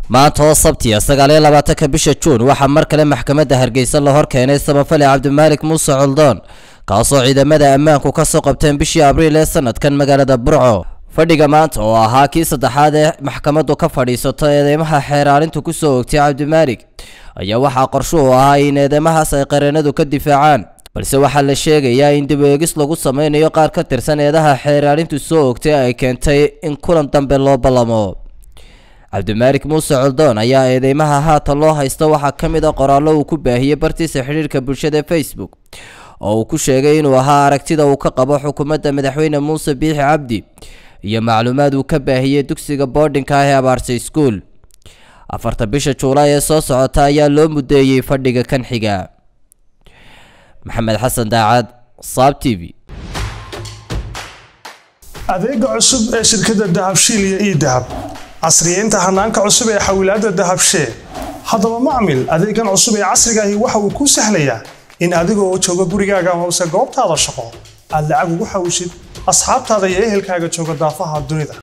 maanta oo sabtiya sagaaliyo labaatanka bisha juun waxaa mar kale maxkamadda hargeysa la hor keenay samafale cabdimaalik muuse coldoon kaasoo ciidamada ammaanku ka soo qabteen bishii abriil ee sanadkan magaalada burco fadhiga maanta oo ahaa kii saddexaad ee maxkamaddu ka fadhiisato eedeymaha xeeraalintu ku soo ogtay cabdimaalik ayaa waxaa qorsho u ahaa in eedeymahaas ay qareenadu ka difaacaan balse waxaa la sheegayaa in dib eegis lagu sameynayo qaar ka tirsan eedaha xeeraalintu soo ogtay ay keentay in kulan dambe loo ballamo cabdimaalik muuse coldoon ayaa eedeymaha haatan loo haysta waxaa ka mid a qoraallo uu ku baahiyey bartiisa xidhiirka bulshada facebook oo uu ku sheegay inuu ahaa aragtida uu ka qabo xukuumadda madaxweyne muuse biixi cabdi iyo macluumaad uu ka baahiyey dugsiga boardinka ah ee abaartay school afarta bisha juulaay ee soo socota ayaa loo mudeeyey fadhiga kan xiga maxamed xasan daacad saab t v adeega cusub ee shirkadda dahabshiil iyo ii dahab casriyeynta hanaanka cusub ee xawilaadda dahabshee haddaba macmil adeegan cusub ee casrigaahi waxa uu kuu sahlayaa in adigoo jooga gurigaaga hoose goobtaada shaqo aad lacag ugu xawishid asxaabtaada iyo ehelkaaga jooga daafaha dunida